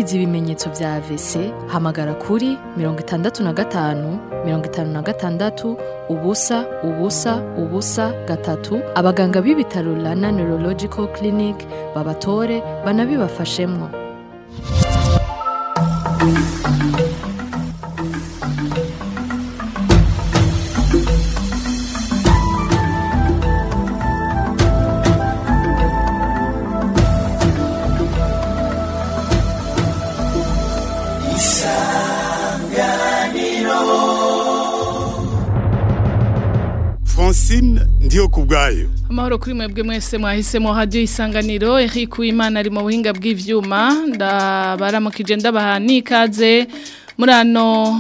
wagize ibimenyetso vya AVC hamagara kuri mirongo itandatu na gatanu mirongo itanu na gatandatu ubusa ubusa ubusa gatatu abaganga b'ibitaro Rana Neurological Clinic babatore banabibafashemwo Francine ndiyo kubwayo amahoro kuri mwebwe mwese mwahisemo hadiyo isanganiro Eric Uwimana ari mu buhinga bw'ivyuma ndabaramukije ndabaha n'ikaze muri ano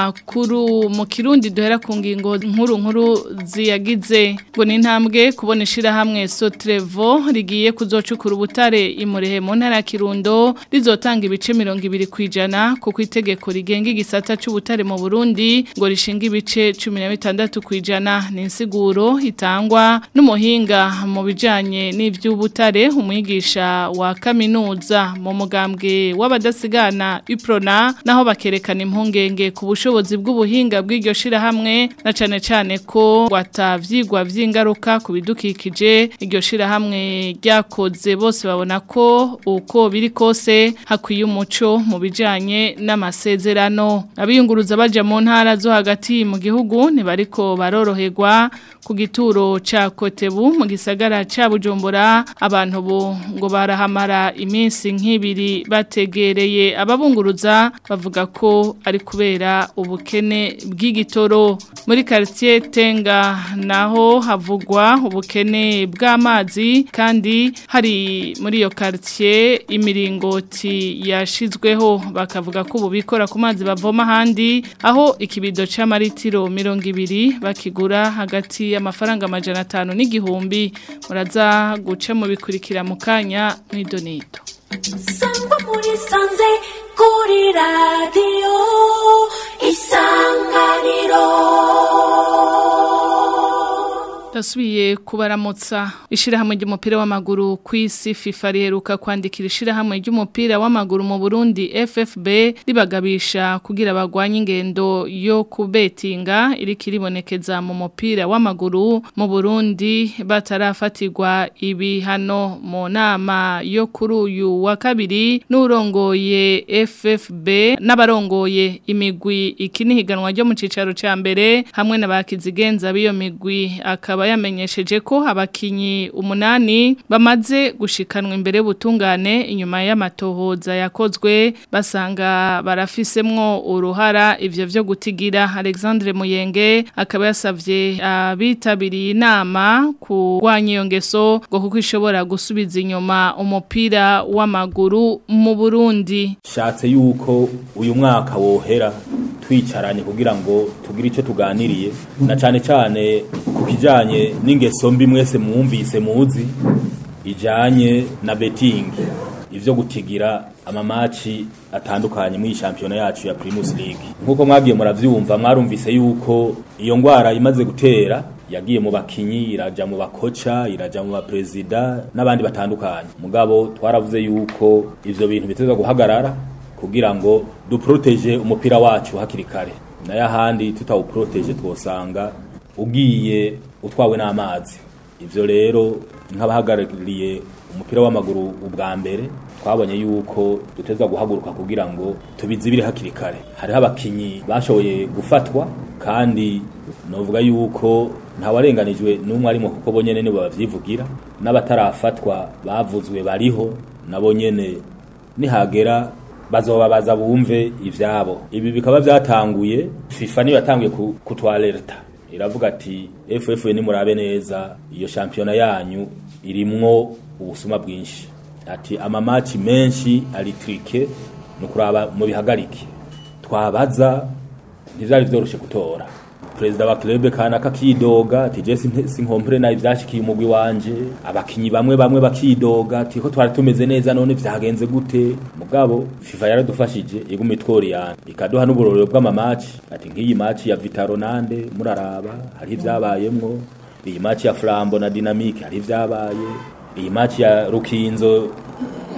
makuru mu kirundi duhera ku ngingo nkuru nkuru ziyagize ngo ni intambwe kubona ishirahamwe Sotrevo rigiye kuzocukura ubutare imurehe mu ntara ya Kirundo rizotanga ibice mirongo ibiri kwijana kuko itegeko rigenga igisata c'ubutare mu Burundi ngo rishinga ibice cumi na bitandatu kwijana ni insiguro itangwa n'umuhinga mu bijanye n'ivy'ubutare umwigisha wa kaminuza mu mugambwe w'abadasigana Iprona naho bakerekana impungenge ku bushobozi bw'ubuhinga bw'iryo shirahamwe na cane cane ko watavyigwa vy'ingaruka ku bidukikije iryo shirahamwe ryakoze bose babona ko uko biri kose hakwiye umuco mu bijanye n'amasezerano abiyunguruza baja mu ntara zo hagati mu gihugu ntibariko baroroherwa ku gituro ca Kotebu mu gisagara ca Bujumbura abantu bo ngo barahamara iminsi nk'ibiri bategereye ababunguruza bavuga ko ari kubera ubukene bw'igitoro muri quartier Tenga naho havugwa ubukene bw'amazi kandi hari muri iyo quartier imiringoti yashizweho bakavuga ko ububikora ku mazi bavoma handi aho ikibido c'amaritiro 200 bakigura hagati y'amafaranga amajana atanu n'igihumbi muraza guca mu bikurikira mu kanya mw'idonito Samba muri sanze kuri radio isanganiro Dasubiye kubaramutsa ishirahamwe ry'umupira w'amaguru ku isi FIFA riheruka kwandikira ishirahamwe ry'umupira w'amaguru mu Burundi FFB ribagabisha kugira bagwanye ingendo yo kubetinga iriko iribonekeza mu mupira w'amaguru mu Burundi batarafatirwa ibihano mu nama yo kuri uyu wa kabiri n'urongoye FFB n'abarongoye imigwi ikinihiganwa ryo mu cicaro ca mbere hamwe n'abakizigenza b'iyo migwi akaba yamenyesheje ko abakinyi umunani bamaze gushikanwa imbere y'ubutungane inyuma y'amatohoza yakozwe basanga barafisemwo uruhara ivyo vyo gutigira Alexandre Muyenge akaba yasavye abitabiriye inama kurwanya iyo ngeso ngo kuko ishobora gusubiza inyuma umupira w'amaguru mu Burundi shatse yuko uyu mwaka wohera twicaranye kugira ngo tugire icyo tuganiriye na cyane cyane ku kijyanye n'ingeso mbi mwese mwumvise muzi ijyanye na betingi ibyo gutigira amamaci atandukanye muri iyi shampiyona yacu ya Primus League nk'uko mwagiye murabyumva mwarumvise yuko iyo ndwara imaze gutera yagiye mu bakinyi iraja mu bakoca iraja mu baperezida n'abandi batandukanye mugabo twaravuze yuko ivyo bintu biteza guhagarara kugira ngo duproteje umupira wacu hakiri kare nayo ahandi tutawuproteje twosanga ugiye utwawe n'amazi ivyo rero nk'abahagarariye umupira w'amaguru ubwa mbere twabonye yuko duteza guhaguruka kugira ngo tubizibire hakiri kare hariho abakinyi bashoboye gufatwa kandi novuga yuko ntawarenganijwe n'umwe arimo kuko bonyene nibo bavyivugira n'abatarafatwa bavuzwe bariho nabo nyene nihagera bazobabaza bumve ivyabo ibi bikaba vyatanguye FIFA niyo yatanguye kutwalerta iravuga ati FF ni murabe neza iyo shampiyona yanyu irimwo ubusuma bwinshi ati amamaci menshi ari trike nukuraba mu bihagarike twabaza ntivyari vyoroshe gutora perezida wa club kanaka kidoga ati je sinkompre na ivyashikiye umugwi wanje abakinyi bamwe bamwe bakidoga ati ko twari tumeze neza none vyagenze gute mugabo FIFA yaradufashije iguma itworiyana ikaduha n'uburorero bw'amamaci ati nk'iyi match ya Vitaro nande muraraba hari ivyabayemwo iyi match ya Flambo na Dynamique hari ivyabaye iyi match ya Rukinzo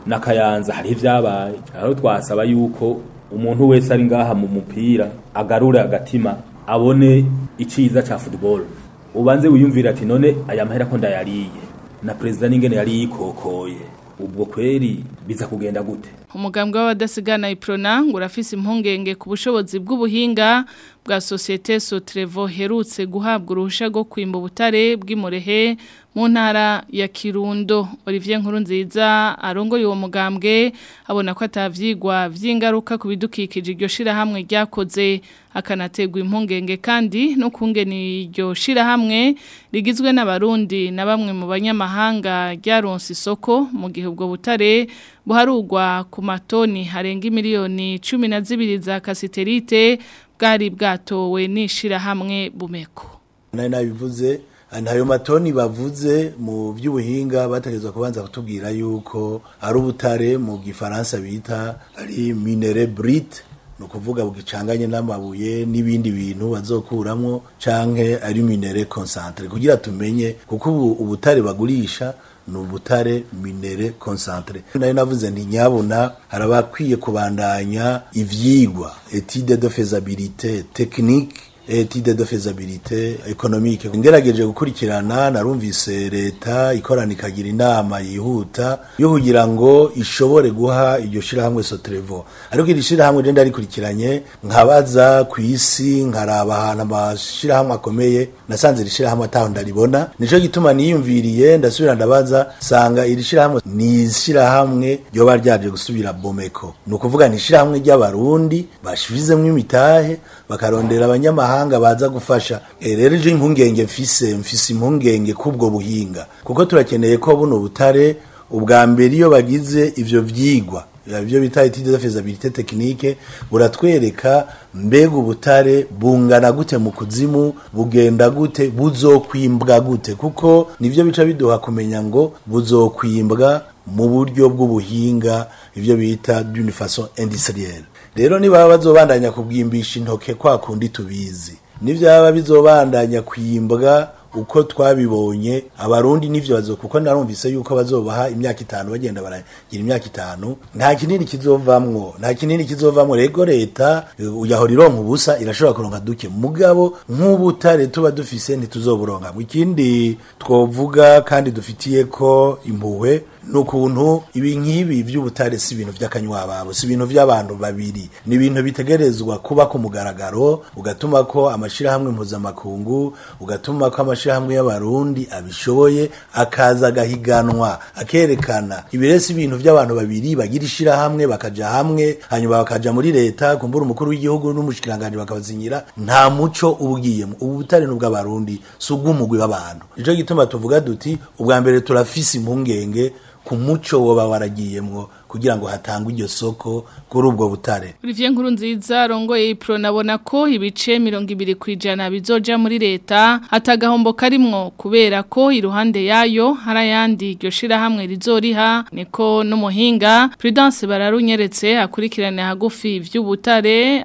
na kayanza hari ivyabaye aho twasaba yuko umuntu wese ari ngaha mu mupira agarure agatima abone iciza ca football ubanze wiyumvira ati none aya mahera ko ndayariye na perezida n'ingene yari yikokoye ubwo kweri biza kugenda gute umugambwe w'abadasigana iprona ngo urafise impungenge ku bushobozi bw'ubuhinga bwa societe Sotrevo herutse guhabwa uruhusha rwo kwimba ubutare bw'imurehe mu ntara ya Kirundo Olivier Nkurunziza arongoye uwo mugambwe abona ko atavyigwa vy'ingaruka ku bidukikije iryo shirahamwe ryakoze akanategwa impungenge kandi no kungena iryo shirahamwe rigizwe n'abarundi na bamwe mu banyamahanga ryaronse isoko mu gihe ubwo butare buharugwa ku matoni harenga miliyoni cumi na zibiri za kasiterite bwari bwatowe n'ishirahamwe bumeko nari nabivuze ntayo matoni bavuze mu by'ubuhinga bategerezwa kubanza kutubwira yuko ari ubutare mu gifaransa bita ari minere brite ni ukuvuga bugicanganye n'amabuye n'ibindi bintu bazokuramwo canke ari minere concentre kugira tumenye kuko ubu ubutare bagurisha ni ubutare minere concentre nari navuze nti nyabona harabakwiye kubandanya ivyigwa étude de faisabilité technique etide de faisabilité économique ngerageje gukurikirana narumvise leta ikorana ikagira inama yihuta yo kugira ngo ishobore guha iryo shirahamwe Sotrevo ariko iri shirahamwe je ndarikurikiranye nkabaza ku isi nkaraba ahantu amashirahamwe akomeye nasanze iri shirahamwe ataho ndaribona nico gituma niyumviriye ndasubira ndabaza sanga iri shirahamwe ni ishirahamwe ryoba ryaje gusubira bomeko ni ukuvuga ni ishirahamwe ry'abarundi bashizemwo imitahe bakarondera abanyamahanga abanyamahanga baza gufasha e, rero je impungenge mfise mfise impungenge kubwo buhinga kuko turakeneye ko buno butare ubwa mbere iyo bagize ivyo vyigwa ivyo bita étude de faisabilité technique buratwereka mbega ubutare bungana gute mu kuzimu bugenda gute buzokwimbwa gute kuko nivyo bica biduha kumenya ngo buzokwimbwa mu buryo bw'ubuhinga ivyo bita d'une façon industrielle rero niba bazobandanya kubwimbisha intoke kwa kundi tubizi nivyaba bizobandanya kwimbwa uko twabibonye abarundi nivyo bazo kuko narumvise yuko bazobaha imyaka itanu bagenda baragira imyaka itanu nta kinini kizovamwo nta kinini kizovamwo rego leta uyahora ironka ubusa irashobora kuronka duke mugabo nk'ubutare tuba dufise ntituzoburonka ikindi twovuga kandi dufitiye ko impuhwe nukuntu ibi nk'ibi by'ubutare si ibintu by'akanywababo si ibintu by'abantu babiri ni ibintu bitegerezwa kuba ku mugaragaro ugatuma ko amashirahamwe mpuzamakungu ugatuma ko amashirahamwe y'abarundi abishoboye akaza agahiganwa akerekana ibiresi ibintu by'abantu babiri bagira ishirahamwe bakaja hamwe hanyuma bakaja muri leta kumbura umukuru w'igihugu n'umushikiranganje bakabazinyira nta muco ubugiyemo ubu butare n'ubw'abarundi si ubw'umugwi w'abantu ico gituma tuvuga duti ubwa mbere turafise impungenge ku muco woba waragiyemwo kugira ngo hatangwe iryo soko kuri ubwo butare Olivier Nkurunziza rongoye ipro nabona ko ibice 200 kwijana bizoja muri leta atagahombo karimwo kubera ko iruhande yayo harayandi iryo shira hamwe rizoriha niko n'umuhinga Prudence bararunyeretse akurikirane hagufi vy'ubutare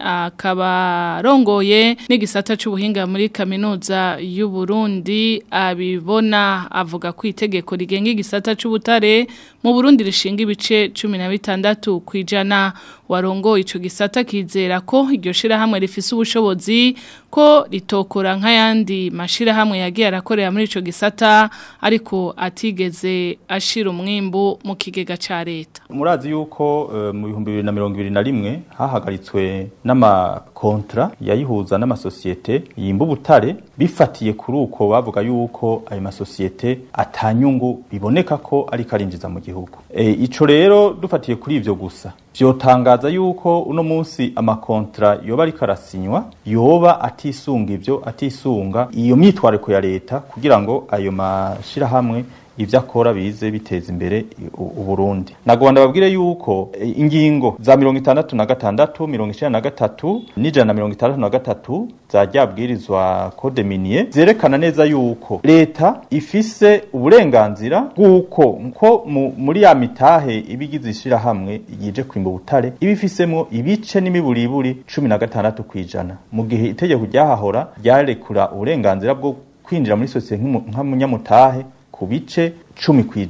akaba rongoye n'igisata c'ubuhinga muri kaminuza y'u Burundi abibona avuga ko itegeko rigenga igisata c'ubutare mu Burundi rishinga ibice 16 kwijana warongo ico gisata kizera ko iryo shira hamwe rifise ubushobozi ko ritokora nk'ayandi mashira hamwe yagiye arakorera muri ico gisata ariko atigeze ashira umwimbu mu kigega ca leta murazi yuko uh, mu bihumbi bibiri na mirongo ibiri na rimwe hahagaritswe n'amakontra yayihuza n'amasosiyete yimba ubutare bifatiye kuri uko bavuga yuko ayo masosiyete atanyungu biboneka ko ariko arinjiza mu gihugu e, ico rero dufatiye kuri ivyo gusa vyotangaza yuko uno munsi amakontra yoba ariko arasinywa yoba atisunga ivyo atisunga iyo myitwariko ya leta kugira ngo ayo mashirahamwe ivyo akora bize biteza imbere uburundi nagomba babwire yuko e, ingingo za mirongo itandatu na gatandatu mirongo icenda na gatatu n'ijana na mirongo itandatu na gatatu za ryabwirizwa code minier zerekana neza yuko leta ifise uburenganzira bw'uko nko muri ya mitahe ibigize ishirahamwe yije kwimba ubutare ibifisemwo ibice n'imiburiburi cumi na gatandatu kw'ijana mu gihe itegeko ryahahora ryarekura uburenganzira bwo kwinjira muri sosiyete nk'umunyamutahe ku bice cumi kwijana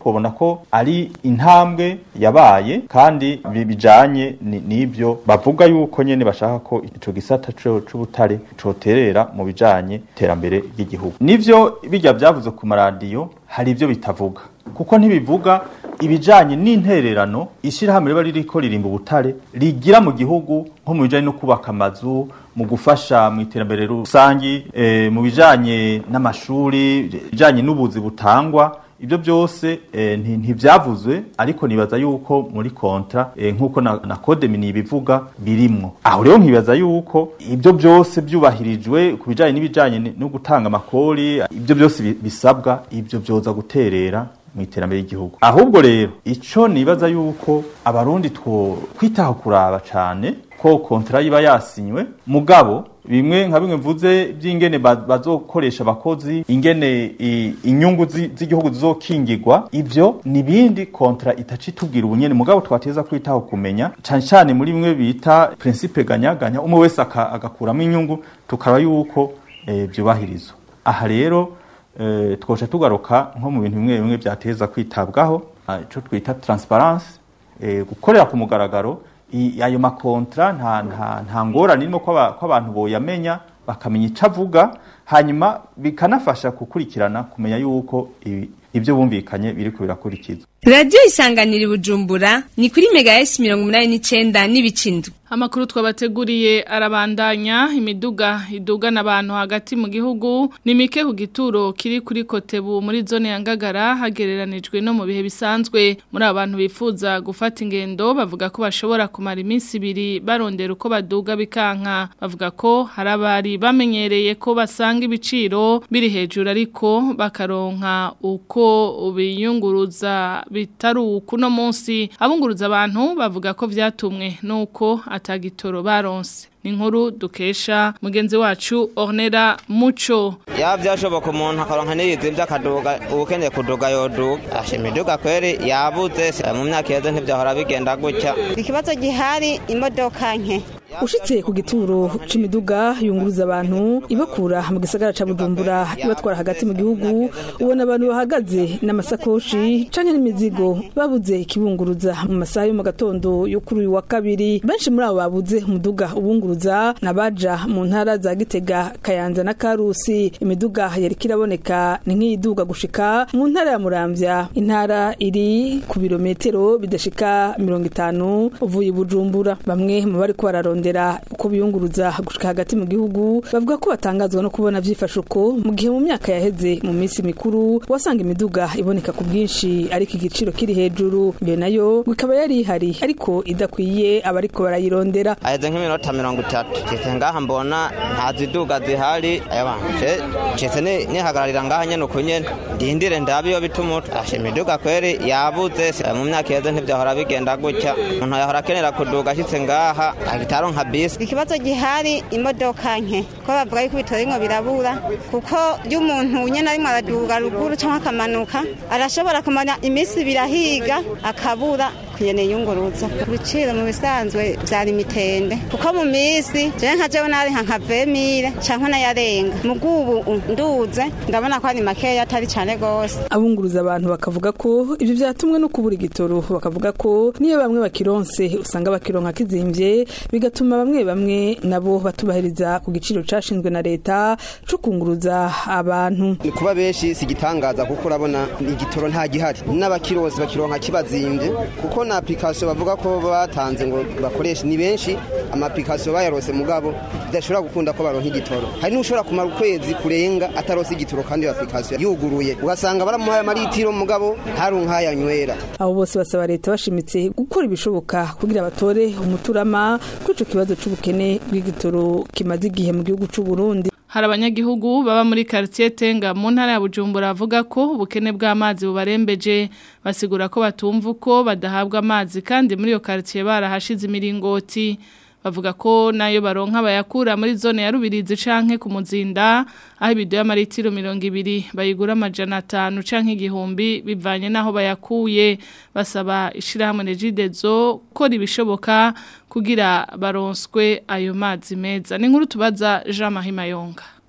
twabona ko ari intambwe yabaye kandi bi- bijanye ni- n'ibyo bavuga yuko nyene bashaka ko ico gisata co- c'ubutare coterera mu bijanye iterambere ry'igihugu nivyo bijya byavuze ku maradiyo hari ibyo bitavuga kuko ntibivuga ibijanye n'intererano ishyirahamwe riba ririko ririmba ubutare rigira mu gihugu nko mu bijanye no kubaka amazu mu gufasha mu iterambere rusangi eh, mu bijanye n'amashuri bijanye n'ubuzi butangwa ibyo byose eh, nti- ntivyavuzwe ariko nibaza yuko muri kontra eh, nk'uko na, na code mini bivuga birimwo aho rero nkibaza yuko ibyo byose byubahirijwe ku bijanye n'ibijanye ni- no gutanga amakori ibyo byose bi- bisabwa ibyo byoza guterera mu iterambere ry'igihugu ahubwo rero ico nibaza yuko abarundi two kwitaho kuraba cane ko kontra yiba yasinywe mugabo bimwe nka bimwe mvuze by'ingene ba- bazokoresha abakozi ingene i- inyungu zi- z'igihugu zizokingirwa ivyo ni bindi kontra itaca itubwira ubunyene mugabo twateza kwitaho kumenya cane cane muri bimwe bita principe ganyaganya umwe wese aka- agakuramo inyungu tukaba yuko eh, vyubahirizwa aha rero eh, twoca tugaruka nko mu bintu bimwe bimwe byateza kwitabwaho ah, ico twita transparence eh, gukorera ku mugaragaro i- ayo makontra nta nta nta ngorane irimo ko aba- ko abantu boyamenya bakamenya ico avuga hanyuma bikanafasha gukurikirana kumenya yuko ibi- ibyo bumvikanye biriko birakurikizwa radiyo isanganira i bujumbura ni kuri mega esi mirongo umunani n'icenda n'ibicindwe Amakuru twabateguriye arabandanya imiduga idugana abantu hagati mu gihugu ni mike ku gituro kiri kuri Kotebu muri zone ya Ngagara hagereranijwe no mu bihe bisanzwe muri abantu bifuza gufata ingendo bavuga ko bashobora kumara iminsi ibiri barondera uko baduga bikanka bavuga ko hari abari bamenyereye ko basanga ibiciro biri hejuru ariko bakaronka uko biyunguruza bitari ukuno munsi abunguruza abantu bavuga ko vyatumwe nuko atagitoro baronse ni inkuru dukesha mugenzi wacu Ornera Muco ya byashoboka umuntu akaronka n'iyizi by'akaduga ubukeneye kuduga yoduga asha imiduga kweri yabuze se mu myaka yeze ntibyahora bigenda gutya ikibazo gihari imodoka nke ushitse ku gituro c'imiduga yunguruza abantu ibakura mu gisagara ca Bujumbura ibatwara hagati mu gihugu ubona abantu bahagaze n'amasakoshi canke n'imizigo babuze ikibunguruza mu masaha yo mu gatondo yo kuri uyu wa kabiri benshi muri abo babuze umuduga ubunguruza nabaja mu ntara za Gitega Kayanza na Karusi imiduga yari kiraboneka ni nk'iyiduga gushika mu ntara ya Muramvya intara iri ku birometero bidashika mirongo itanu uvuye i Bujumbura bamwe mu bari ko bararondera uko biyunguruza gushika hagati mu gihugu bavuga ko batangazwa no kubona vyifashe uko mu gihe mu myaka yaheze mu minsi mikuru wasanga imiduga iboneka ku bwinshi ariko igiciro kiri hejuru iyo nayo ikaba yari ihari ariko idakwiye abariko barayirondera aheze nk'iminota mirongo itatu citse ngaha mbona nta ziduga zihari ayabanje citse ni- nihagararira ngaha nyene uko nyene ndindire ndabe iyo bitumuta asha imiduga kweri yabuze se mu myaka yeze ntivyahora bigenda gutya umuntu yahora akenera kuduga ashitse ngaha agitaro nka bisi ikibazo gihari imodoka nke ko bavuga yuko ibitoro bimwe birabura kuko iyo umuntu nyene arimo araduga ruguru cyangwa akamanuka arashobora kumara iminsi ibiri ahiga akabura kuyene yunguruza ibiciro mu bisanzwe vyari mitende kuko mu minsi jewe nka jewe nari nka nka vemire canke nayarenga mugubu nduze ndabona ko ari makeya atari cane gose abunguruza abantu bakavuga ko ibyo byatumwe no kubura igitoro bakavuga ko niyo bamwe bakironse usanga bakironka kizimvye bigatuma bamwe bamwe nabo batubahiriza ku giciro cashinzwe na leta co kunguruza abantu ni kuba benshi si igitangaza kuko urabona igitoro nta gihari n'abakirozi bakironka kibazimbye kuko na application bavuga ko batanze ngo bakoreshe ni benshi ama application bayarose mugabo bidashobora gukunda ko baronka igitoro hari n'ushobora kumara ukwezi kurenga atarose igitoro kandi iyo application yuguruye ugasanga baramuhaye amaritiro mugabo ntaronka ayanywera abo bose basaba leta bashimitse gukora ibishoboka kugira batore umuturama kuri ico kibazo c'ubukene bw'igitoro kimaze igihe mu gihugu c'u Burundi hari abanyagihugu baba muri quartier Tenga mu ntara ya Bujumbura bavuga ko ubukene bw'amazi bubarembeje basigura ko batumva uko badahabwa amazi kandi muri iyo quartier barahashize imiringoti bavuga ko nayo baronka bayakura muri zone ya Rubirizi canke ku muzinda aho ibido y'amaritiro 200 bayigura amajana 5 canke igihumbi bivanye naho bayakuye basaba ishirahamwe Regidezo ko ribishoboka kugira baronswe ayo mazi meza ni nkuru tubaza Jean Marie Mayonga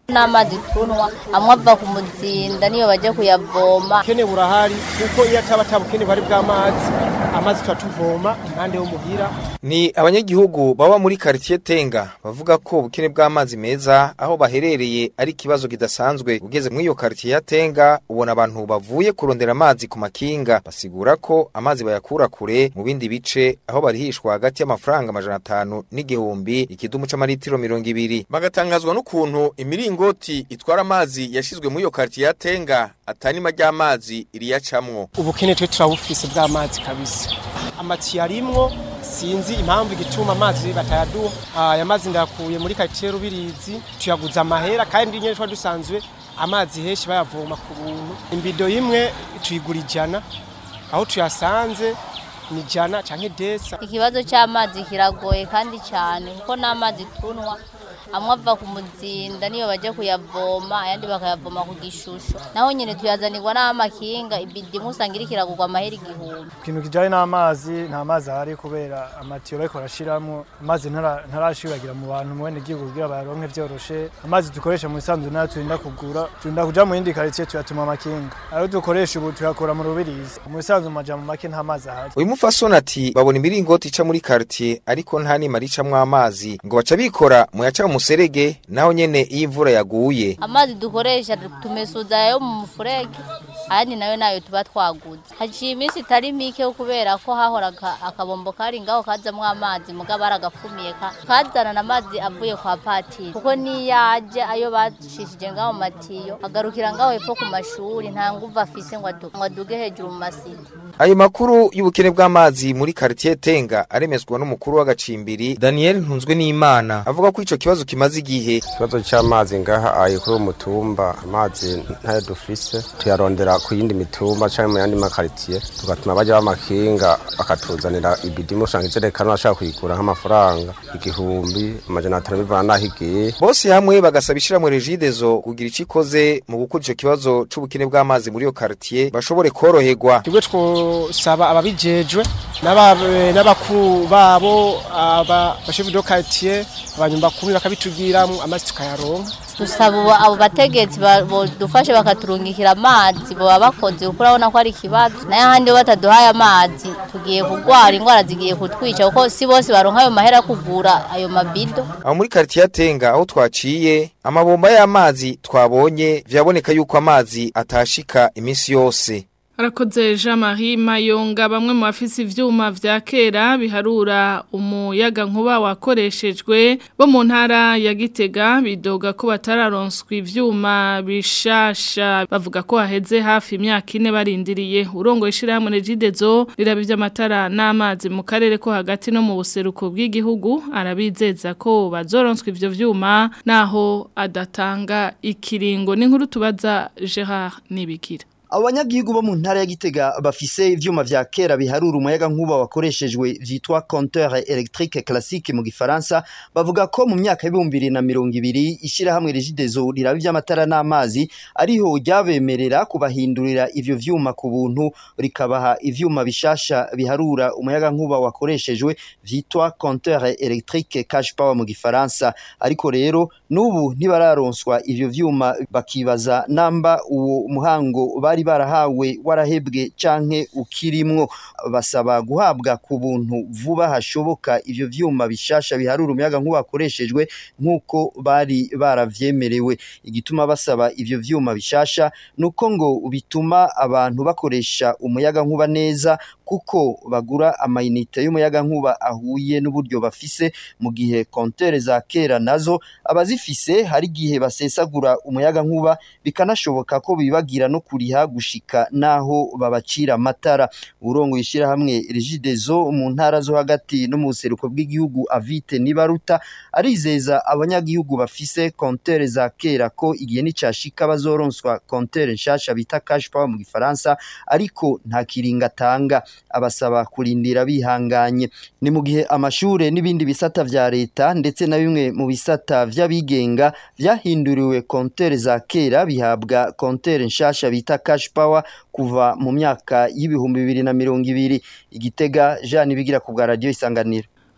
n'amazi tunwa amwe ava ku muzinda niyo bajya kuyavoma ubukene burahari kuko iyo ataba atabukene bari bw'amazi amazi tuba tuvoma impande yo muhira Ni abanyagihugu baba muri quartier Tenga bavuga ko ubukene bw'amazi meza aho baherereye ari ikibazo kidasanzwe ugeze muri iyo quartier ya Tenga ubona abantu bavuye kurondera amazi ku makinga basigura ko amazi bayakura kure mu bindi bice aho barihishwa hagati y'amafaranga amajana atanu n'igihumbi ikidumu c'amaritiro mirongo ibiri bagatangazwa n'ukuntu imiringoti itwara amazi yashizwe muri iyo quartier ya Tenga atanima ry'amazi iriyacamwo ubukene twe turabufise bw'amazi kabisa amatiyo arimwo sinzi impamvu igituma amazi batayaduha aya mazi ndayakuye muri quartier Rubirizi tuyaguza amahera kandi nyene twa dusanzwe amazi henshi bayavoma ku buntu imbido imwe tuyigura ijana aho tuyasanze ni ijana canke desa ikibazo cy'amazi kiragoye kandi cyane kuko n'amazi tunwa amwe ava ku muzinda niyo bajya kuyavoma ayandi bakayavoma ku gishusho naho nyine tuyazanirwa n'amakinga ibidi imwe usanga iri kiragurwa amahera igihumbi ikintu kijanye n'amazi nta mazi ahari kubera amatiyo bariko barashiramwo amazi ntara- ntarashiragira mu bantu mu bene gihugu kugira bayaronke vyoroshe amazi dukoresha mu bisanzwe nayo turinda kugura turinda kuja mu yindi karitsiye tuyatuma amakinga ayo dukoresha ubu tuyakura mu rubirizi mu bisanzwe mu majambo make nta mazi ahari uyu mufasoni ati babona imiringoti ica muri quartier ariko nta nima ricamwo amazi ngo baca bikora mu yaca mu muserege naho nyene iyo imvura yaguye amazi dukoresha tumesuza ayo mu mufurege ayandi nayo nayo tuba twaguze haciye iminsi itari mike kubera ko hahoraga akabombo kari ngaho kazamwo amazi mugabo baragafumiye ka- kazanana amazi avuye kwa patiri kuko niyaje ayo bacishije ngaho mu matiyo agarukira ngaho hepfo ku mashuri nta nguvu afise ngo adu- ngo aduge hejuru mu masita ayo makuru y'ubukene bw'amazi muri quartier Tenga aremezwa n'umukuru w'agacimbiri Daniel Ntunzwe n'Imana avuga ko ico kibazo kimaze igihe ikibazo cy'amazi ngaha aye kuri uwo mutumba amazi ntayo dufise tuyarondera ku yindi mitumba cyangwa mu yandi makaritiye tugatuma bajya b'amakinga bakatuzanira ibidimu usanga ijerekani bashaka kuyigura nk'amafaranga igihumbi amajana atanu bivana n'aho igiye bose hamwe bagasaba ishiramwe regidezo kugira ico ikoze mu gukura ico kibazo c'ubukene bw'amazi muri iyo quartier bashobore koroherwa twebwe twosaba ababijejwe n'aba- n'abakuru babo aba bashefu do quartier abanyumba kumi bakabitugiramwo amazi tukayaronka dusaba ubu- abo bategetsi ba- bodufashe bakaturungikira amazi baba bakoze kuko urabona ko ari ikibazo nayo ahandi iyo bataduhaye amazi tugiye kurwara indwara zigiye kutwica kuko si bose baronka ayo mahera yo kugura ayo mabido aho muri quartier ya Tenga aho twaciye amabomba y'amazi twabonye vyaboneka yuko amazi atashika iminsi yose Arakoze Jean Marie Mayonga bamwe mu bafise ivyuma vya kera biharura umuyaga nkuba wakoreshejwe bo mu ntara ya Gitega bidoga ko batararonswa ivyuma bishasha bavuga ko haheze hafi imyaka ine barindiriye urongo ishirahamwe Regidezo riraba ivy'amatara n'amazi mu karere ko hagati no mu buseruko bw'igihugu arabizeza ko bazoronswa ivyo vyuma naho adatanga ikiringo n'inkuru tubaza Gerard Nibikira Abanyagihugu bo mu ntara ya Gitega bafise ivyuma vya kera biharura umuyaga nkuba wakoreshejwe vyitwa compteur électrique classique mu gifaransa bavuga ko mu myaka y'ibihumbi bibiri na mirongo ibiri ishirahamwe Regideso riraba ivy'amatara n'amazi ariho ryabemerera kubahindurira ivyo vyuma ku buntu rikabaha ivyuma bishasha biharura umuyaga nkuba wakoreshejwe vyitwa compteur électrique cash power mu gifaransa ariko rero n'ubu ntibararonswa ivyo vyuma bakibaza namba uwo muhango bari barahawe warahebwe canke ukirimwo basaba guhabwa ku buntu vuba hashoboka ivyo vyuma bishasha biharura umuyaga nkuba wakoreshejwe nk'uko bari baravyemerewe igituma basaba ivyo vyuma bishasha nuko ngo bituma abantu bakoresha umuyaga nkuba neza kuko bagura amayinite y'umuyaga nkuba ahuye n'uburyo bafise mu gihe kontere za kera nazo abazifise hari igihe basesagura umuyaga nkuba bikanashoboka ko bibagira no kuriha gushika naho babacira amatara urongo yishira hamwe Regideso mu ntara zo hagati no mu buseruko bw'igihugu Avite Nibaruta arizeza abanyagihugu bafise kontere za kera ko igihe nicashika bazoronswa kontere nshasha bita cash power mu gifaransa ariko nta kiringa tanga abasaba kurindira bihanganye ni mu gihe amashure n'ibindi bisata vya leta ndetse na bimwe mu bisata vy'abigenga vyahinduriwe kontere za kera bihabwa kontere nshasha bita cash power kuva mu myaka y'ibihumbi bibiri na mirongo ibiri igitega Jean bigira ku bwa radio isanganiro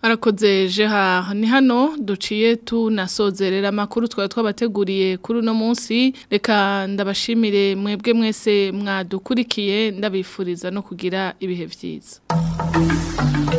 Arakoze Gerard ni hano duciye tunasozerera amakuru twari twabateguriye kuri uno munsi reka ndabashimire mwebwe mwese mwadukurikiye ndabifuriza no kugira ibihe byiza